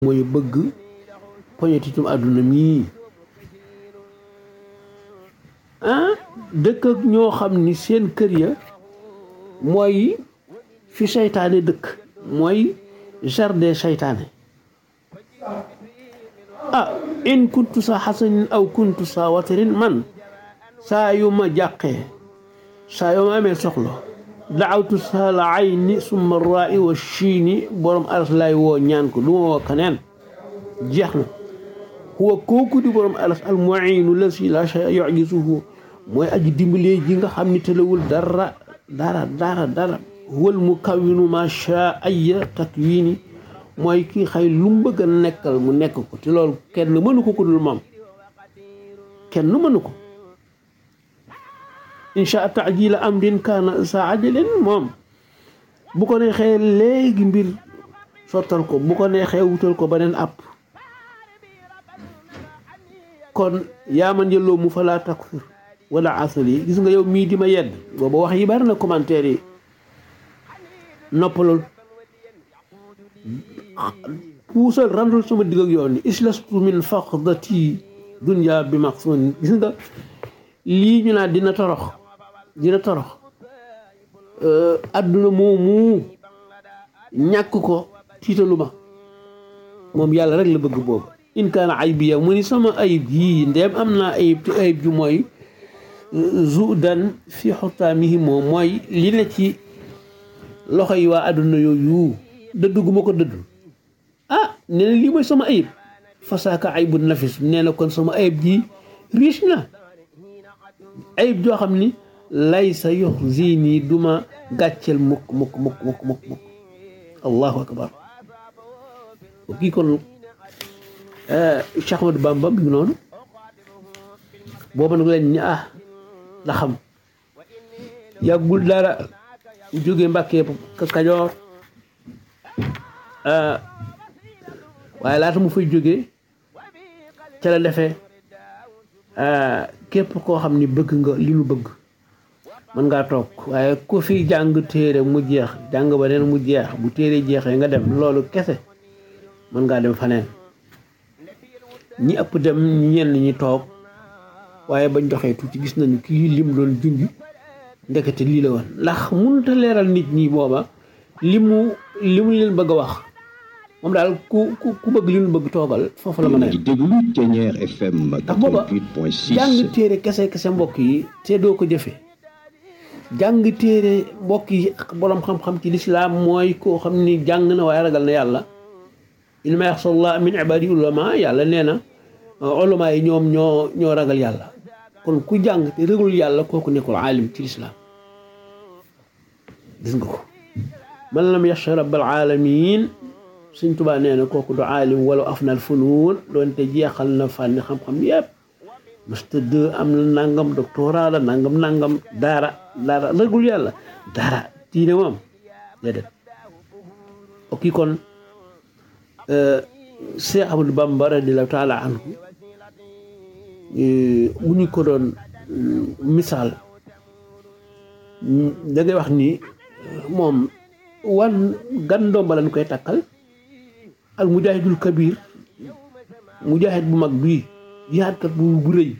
mooy bëgg poñetitum àdduna mii ah dëkk ak ñoo xam ni seen kër ya mooy fi seytaane dëkk mooy jardin seytaane ah in kuntu sa xasanin aw kuntu sa watarin man saa yu ma jàqee saa yu ma amee soxla daawtu sa la ayni summa raai wa chiini borom aras lay woo ñaan ko du ma woo keneen jeex na huwa kooku di borom aras al muinu la si la shay yujisuhu mooy aji dimbalee ji nga xam ni tëlawul dara dara dara dara huwal mukawinu ma sha aya takwini mooy kii xay lu mu bëgg a nekkal mu nekk ko te loolu kenn mënu ko ku dul moom kenn mënu ko insha taajila amrin kaana sa ajalin moom bu ko neexee léegi mbir sottal ko bu ko neexee wutal ko beneen app kon yaa man yëlloo mu fa laa takfir wala asal yi gis nga yow mii di ma yedd booba wax yi bari na commentaire yi noppalul puusal randul sama digg ak yoon ni islastu min faqdati dunya bi maqsun gis nga lii ñu naan dina torox dina torox adduna moomu ñàkk ko tiitalu ma moom yàlla rek la bëgg boobu in kaana aybiya mu ni sama ayib yii ndeem am naa ayib te ayib ju mooy zudan fi xutaamihi moom mooy li ne ci loxo yi waa adduna yooyu dëdd gu ma ko dëdd ah nee na lii mooy sama ayib fasaaka aybu nafis nee na kon sama ayib ji riche na ayib joo xam ni lay sa yox zini duma gàcceel mukk mukk mukk mukk mukk mukk allahu akbar kii kon Cheikh Ahmadou Bamba bi ngi noonu booba nag leen ni ah la xam yàggul dara jóge Mbàkke Kajoor waaye laata mu fay jóge ca la defee képp koo xam ni bëgg nga li nu bëgg mën ngaa toog waaye ku fi jàng téere mu jeex jàng ba neen mu jeex bu téere jeexee nga dem loolu kese mën ngaa dem faneen ñi ëpp dem ñenn ñi toog waaye bañ doxee tuuti gis nañu kii lim doon junj ndekete lii la woon ndax mënut a leeral nit ñi booba li mu li mu leen bëgg a wax moom daal ku ku ku bëgg li mu bëgg toogal foofu la mën a di déglu Thiéniere FM ndax booba 88.6 jàng téere kese kese mbokk yi te doo ko jëfe jàng téere mbokk yi boroom xam-xam ci lislaam mooy koo xam ni jàng na waaye ragal na yàlla innamaa yaxsallaaha min ibaadihi ulamaa yàlla nee na ulamaa yi ñoom ñoo ñoo ragal yàlla kon ku jàng te rëgul yàlla kooku nekkul aalim ci lislaam gis nga ko man lam yaxsha rabbal aalamiin Sëñ Tuubaa nee na kooku du aalim wala afnal funuun doonte jeexal na fànni xam-xam yépp master deux am na nangam doctorat la nangam nangam daara daara rëgul yàlla daara diine moom déedéet ok kon Cheikh Ahmadou Bamba radiyallaahu taala anhu bu ñu ko doon misaal da ngay wax ni moom wan gan ndomba lañ koy takkal al mujahidul kabir mujahid bu mag bii jihaadkat bu bu rëy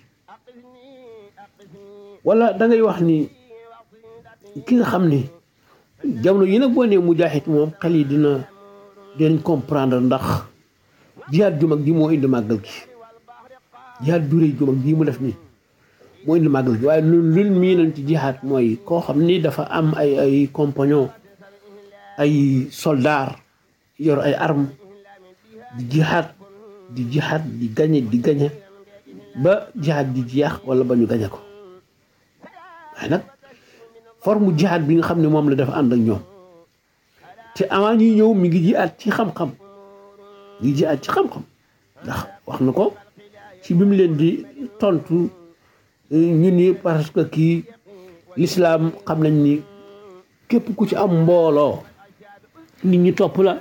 wala da ngay wax ni ki nga xam ni jamono yi nag boo nee mujahid moom xel yi dina dinañ comprendre ndax jihaad ju mag ji moo indi màggal gi jihaad ju rëy ju mag ji mu def nii moo indi màggal gi waaye lu lun mii nañ ci jihaad mooy koo xam ni dafa am ay ay compagnon ay soldaar yor ay arme di jihaad di jihaad di gañe di gañe ba jihaad di jeex wala ba ñu gañe ko waaye nag forme jihaad bi nga xam ne moom la dafa ànd ak ñoom te avant ñuy ñëw mi ngi jihaad ci xam-xam mi ngi jihaad ci xam-xam ndax wax na ko ci bi mu leen di tontu ñu ni parce que kii lislaam xam nañ ni képp ku ci am mbooloo nit ñi topp la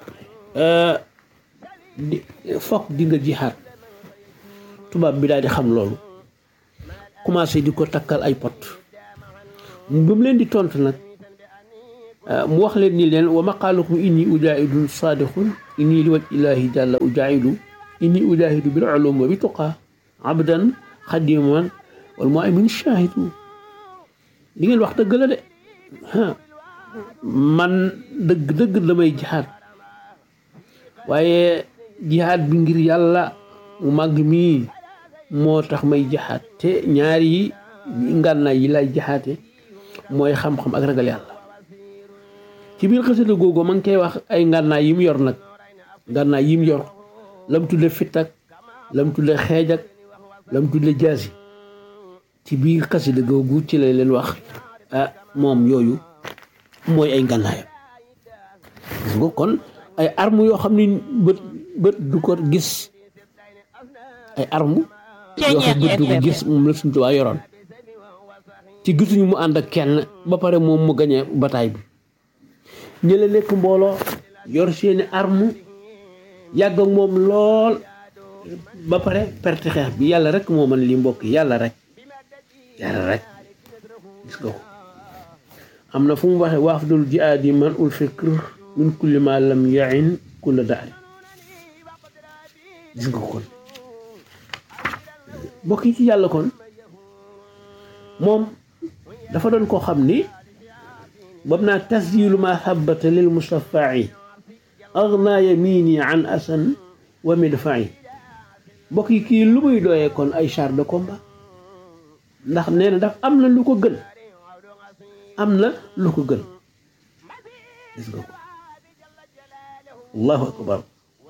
di fokk di nga jihaad tubaab bi daal di xam loolu commencé di ko takkal ay pot ba mu leen di tontu nag mu wax leen ni leen wa maqaalukum inni ujaahidu saadiqun inni li waj illaahi jàlla ujaahidu inni ujaahidu bil ulum wa bi tuqaa abdan xadiman wal mu'min shaahidu li ngeen wax dëgg la de man dëgg dëgg damay jihaad waaye jihaad bi ngir yàlla mu màgg mii moo tax may jihaad te ñaari yi ngànnaay yi lay jihaate mooy xam-xam ak ragal yàlla ci biir xasida googu ma ngi koy wax ay ngànnaay yi mu yor nag ngànnaay yi mu yor lam tudde fitt ak lam tudde xeej ak lam tudde jaasi ci biir xasida googu ci lay leen wax ah moom yooyu mooy ay ngànnaayam gis nga kon ay arme yoo xam ni bët bët du ko gis ay arme yoo xam bët du ko gis moom la suñu tubaab yoroon ci gisuñu mu ànd ak kenn ba pare moom mu gañe bataay bi ñële nekk mbooloo yor seeni arme yàgg ak moom lool ba pare perte xeex bi yàlla rek moo mën li mbokk yàlla rek yàlla rek gis nga ko am na fu mu waxee waafdul jihaadi man ul fikr min kulli ma lam yain kulla daari gis nga ko kon mbokk yi ci yàlla kon moom dafa doon koo xam ni bam naa tasjilu ma thabata lil mustafai agna yamini an asan wa midfai mbokk yi kii lu muy dooyee kon ay char de combat ndax nee na daf am na lu ko gën am na lu ko gën gis nga ko allahu akbar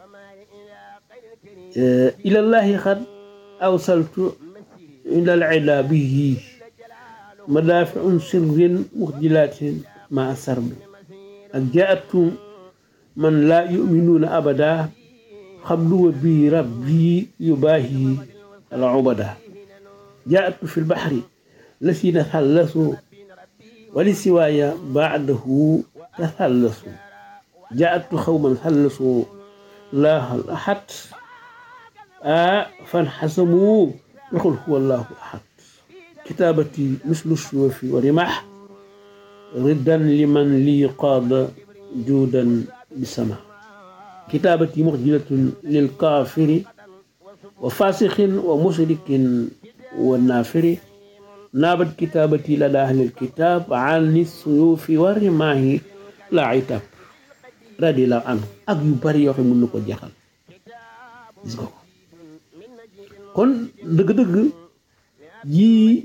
ilallahi xad awsaltu ila al ida bihi madaafiun sirrin muxjilatin ma sarbi ak jaatu man laa yuminuuna abada xabluwa bi rabbi yubaahi al ubada jaatu fi lbaxri lasina thallasu wali siwaaya baadahu tathallasu jaatu xawman thallasu laahal ahad a fanxasamu waxul huwa allahu ahad kitaabati mislu suufi wa rimaax riddan liman lii qaada juudan bisama kitaabati muxjilatun lil kaafiri wa faasixin wa musrikin wa naafiri naabat kitaabati ladaa ahlil kitaab ani suyuufi wa rimaahi laa itaab radiyallaahu anhu ak yu bari yoo xam ne mën na ko jeexal gis nga ko kon dëgg-dëgg yii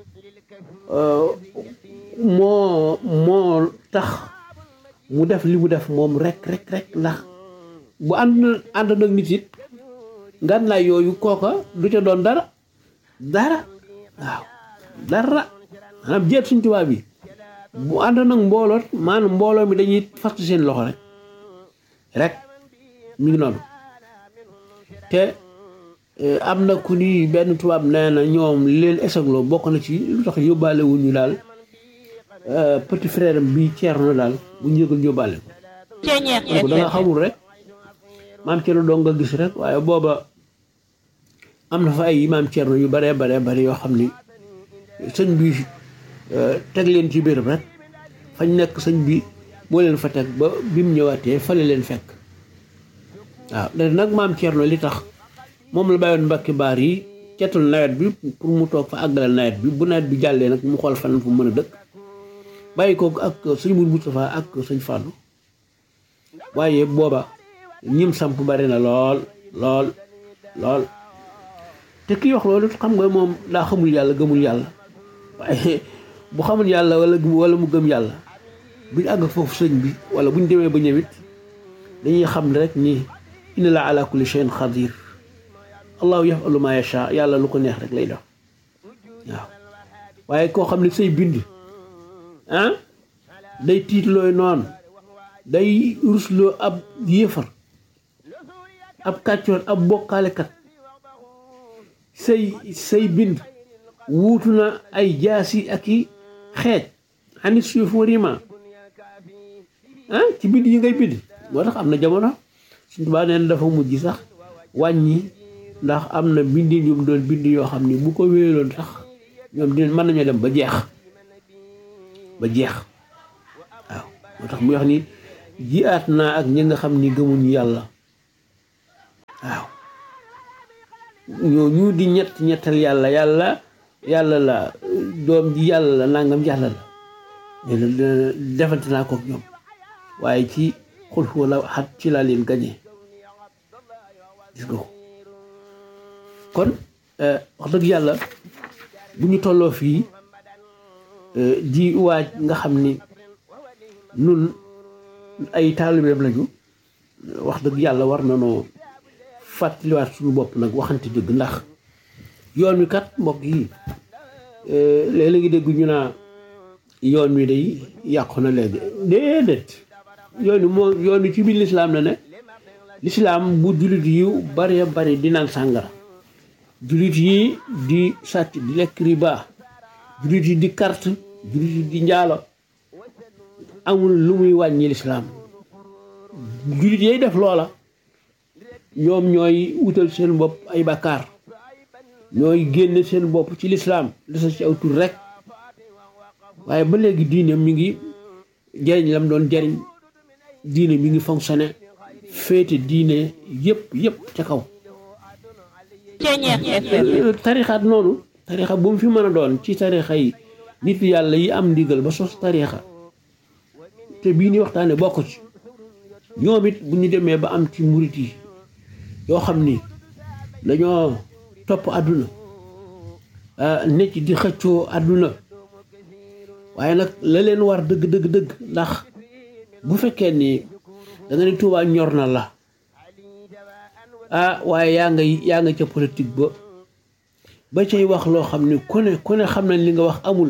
moo moo tax mu def li mu def moom rek rek rek ndax bu ànd ànd nag nit it ngànnaay yooyu kooka du ca doon dara dara waaw dara maanaam jeet suñ tubaab bi bu ànd nag mbooloot maanaam mbooloo mi dañuy fast seen loxo rek rek mi ngi noonu te am na ku ni benn tubaab nee na ñoom li leen esagloo bokk na ci lu tax yóbbaale wuñu daal petit frère am bi Ceerno daal bu ñu yëgal yóbbaale ko ko da nga xamul rek maam Ceerno doo nga gis rek waaye booba am na fa ay maam Ceerno yu baree baree bari yoo xam ni sëñ bi teg leen ci béréb rek fañ nekk sëñ bi moo leen fa teg ba bi mu ñëwaatee fale leen fekk waaw da nag maam Ceerno li tax moom la bàyyoon mbakki baar yi cetul nawet bi pour mu toog fa àggale nawet bi bu nawet bi jàllee nag mu xool fan fu mën a dëkk bàyyi ko ak sëñ Mourou Moustapha ak sëñ Fallou waaye booba ñim samp bari na lool lool lool te kii wax loolu xam nga moom daa xamul yàlla gëmul yàlla waaye bu xamul yàlla wala wala mu gëm yàlla buñ àgg foofu sëñ bi wala buñ demee ba ñëwit dañuy xam ne rek ni inna la ala kulli shay'in xadir allahu yafalu ma yacha yàlla lu ko neex rek lay def waaw waaye koo xam ne say bind ah day tiitlooy noonu day rusloo ab yéefar ab kàccoor ab bokkaalekat say say bind wuutu na ay jaasi ak i xeej xanit suuf warima ah ci bind yi ngay bind moo tax am na jamono suñu tubaab neen dafa mujj sax wàññi ndax am na bindin yu mu doon bind yoo xam ni bu ko wéeloon sax ñoom dinañ mën nañoo dem ba jeex ba jeex waaw moo tax muy wax ni jiyaat naa ak ñi nga xam ni gëmuñu yàlla waaw ñoo ñu di ñett ñettal yàlla yàlla yàlla la doom ji yàlla la nangam yàlla la defante naa kook ñoom waaye ci xul wala xat ci laa leen gañe gis nga ko kon wax dëgg yàlla bu ñu tolloo fii di waaj nga xam ni nun ay taalibeem lañu wax dëgg yàlla war na noo fàttaliwaat suñu bopp nag waxante dëgg ndax yoon wi kat mbokk yi léeg-léeg ngi dégg ñu naa yoon wi day yàqu na léegi déedéet yoon wi moo yoon wi ci biir lislaam la ne lislaam bu jullit yu bari bari di naan sàngara jullit yi di sàcc di lekk riba jullit yi di carte jullit yi di njaalo amul lu muy wàññi lislaam jullit yay def loola ñoom ñooy wutal seen bopp ay bakkaar ñooy génne seen bopp ci lislaam desa ci aw tur rek waaye ba léegi diine mi ngi jariñ lam doon jariñ diine mi ngi fonctionné féete diine yëpp yëpp ca kaw tarixaat noonu tarixa bu mu fi mën a doon ci tarixa yi nit yàlla yi am ndigal ba sos tarixa te bii ni waxtaane bokk ci ñoom it bu ñu demee ba am ci murit yi yoo xam ni dañoo topp àdduna ne ci di xëccoo àdduna waaye nag la leen war dëgg dëgg dëgg ndax bu fekkee ni da nga ne Tuubaa ñor na la ah waaye yaa nga yaa nga ca politique ba ba cay wax loo xam ni ku ne ku ne xam nañ li nga wax amul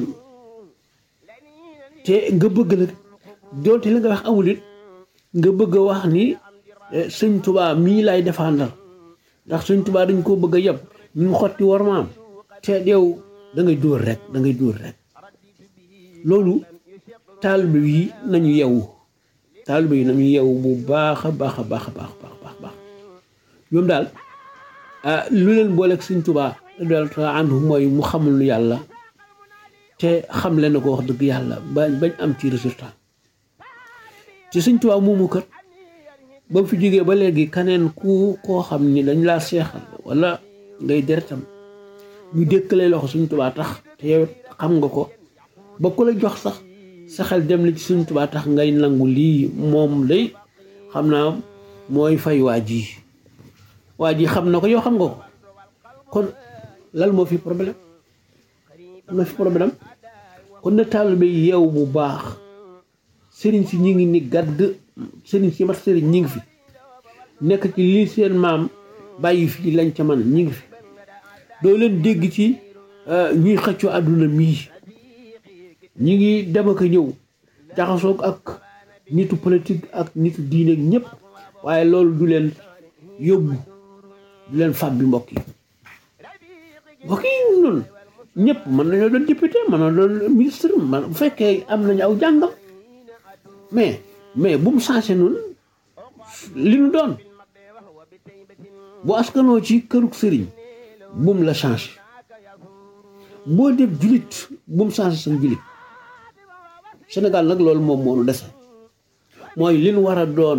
te nga bëgg nag doonte li nga wax amul it nga bëgg a wax ni sëñ Tuubaa mii lay défendre ndax sëñ Tuubaa dañ koo bëgg a yeb ñu ngi xotti war maam te yow da ngay dóor rek da ngay dóor rek loolu taalibe yi nañu yewu taalibe yi nañu yewu bu baax a baax a baax a baax baax baax ñoom daal lu leen booleeg sëñ Tuubaa daal anhu mooy mu xamul lu yàlla te xam leen ko wax dëgg yàlla ba bañ am ci résultat ci sëñ Tuubaa moomu kat ba mu fi jógee ba léegi kaneen ku koo xam ni dañ laa seexal wala ngay deretam ñu dékkalee loxo sëñ Tuubaa tax te yow xam nga ko ba ku la jox sax sa xel dem na ci sëñ Tuubaa tax ngay nangu lii moom day xam naa mooy fay waa ji waa ji xam na ko yow xam nga ko kon lan moo fi problème am na fi problème kon na taalibe yi yeew bu baax sëriñ si ñi ngi ni gàdd sëriñ si mat sëriñ ñi ngi fi nekk ci lii seen maam bàyyi fi lañ ca man ñi ngi fi doo leen dégg ci ñuy xëccoo àdduna mii ñi ngi dem ak a ñëw jaxasoog ak nitu politique ak nitu diine ñëpp waaye loolu du leen yóbbu du leen fab bi mbokk yi mbokk yi noonu ñëpp mën nañoo doon député mën na doon ministre man bu fekkee am nañu aw jàngam mais mais bu mu changé noonu li nu doon bu askanoo ci kërug sëriñ bu mu la changé boo def julit bu mu changé sa julit Sénégal nag loolu moom moo nu dese mooy li nu war a doon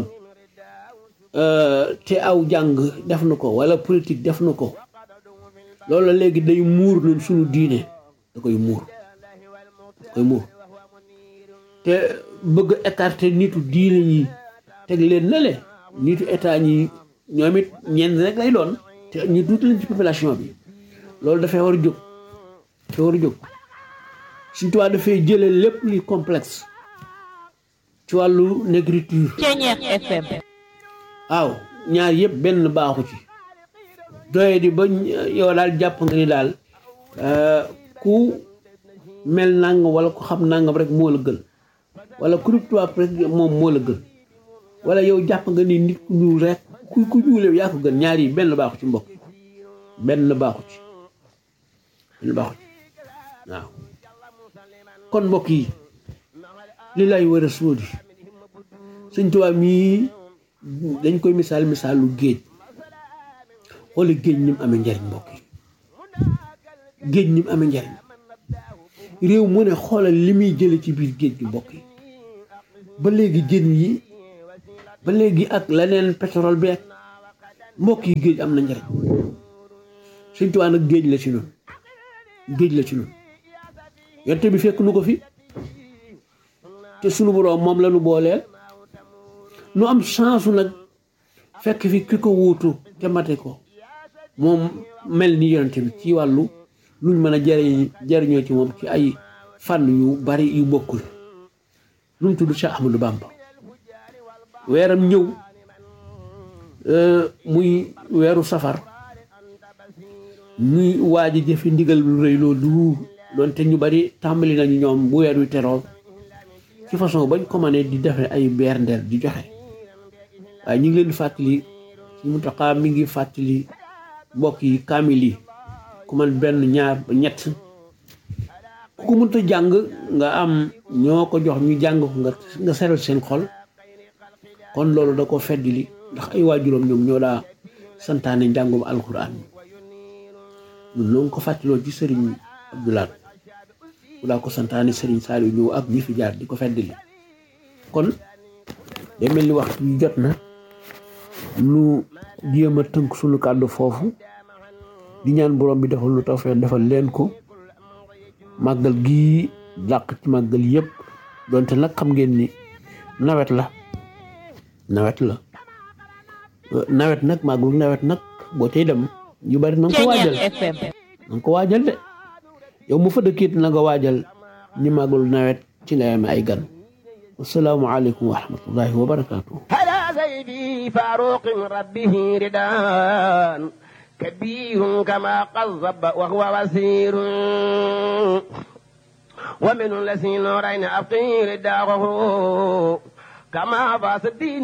te aw jàng def na ko wala politique def na ko loolu léegi day muur ñun suñu diine da koy muur da koy muur te bëgg écarter nitu diine ñi teg leen na le nitu état ñi ñoom it ñenn rek lay doon te ñu tuuti leen ci population bi loolu dafay war a jóg dafay war a jóg suñu tubaab dafay jëlee lépp li complexe ci wàllu négritude waaw ñaar yëpp benn baaxu ci doye di ba yow daal jàpp nga ni daal ku mel nangam wala ku xam nangam rek moo la gën wala ku tubaab rek moom moo la gën wala yow jàpp nga ni nit ku ñuul rek ku ku ñuulee yaa ko gën ñaar yi benn baaxu ci mbokk benn baaxu ci benn baaxu ci waaw kon mbokk yi li lay war a sóodi sëñ tubaab mii dañ koy misaal misaalu géej wala géej ni mu amee njariñ mbokk yi géej ni mu amee njariñ réew mu ne xoolal li muy jële ci biir géej gi mbokk yi ba léegi jën yi ba léegi ak leneen pétrole bi ak mbokk yi géej am na njëriñ Sëñ Tuubaa nag géej la ci noonu géej la ci noonu yonte bi fekk nu ko fi te sunu boroom moom la nu booleel nu am chance nag fekk fi ki ko wuutu te mate ko moom mel ni yonte bi ci wàllu luñ mën a jariñ jariñoo ci moom ci ay fànn yu bari yu bokkul lu mu tudd Cheikh Ahmadou Bamba weeram ñëw muy weeru safar ñuy waaj a jëfe ndigal lu rëy loolu doonte ñu bari tàmbali nañu ñoom bu weer wi teroo ci façon bañ ko mënee di defe ay berndeel di joxe waaye ñu ngi leen di fàttali ci Muntaxa mi ngi fàttali mbokk yi kaamil yi ku man benn ñaar ba ñett ku ko mënta jàng nga am ñoo ko jox ñu jàng ko nga nga seral seen xol kon loolu da ko feddili ndax ay waajuram ñoom ñoo daa santaane njàngum alxuraan ñun noo ngi ko fàttaloo ci sëriñ Abdoulaat bu daa ko santaane sëriñ Saliou ñëw ak ñi fi jaar di ko feddili kon day mel ni waxtu yu jot na lu jéem a tënk suñu kàddu foofu di ñaan borom bi defal lu tawfeex defal leen ko màggal gii dàq ci màggal yëpp donte nag xam ngeen ni nawet la nawet la nawet nag màggalu nawet nag boo tey dem ñu bari na nga ko waajal na nga ko waajal de yow mu fa dëkkit na nga waajal ni màggalu nawet ci nga yame ay gan wasalaamu aleykum wa rahmatullahi wa barakatuh سيدي فاروق ربه ردان كبير كما قذب وهو وزير ومن الذين نورين أبقي رداغه كما فاس الدين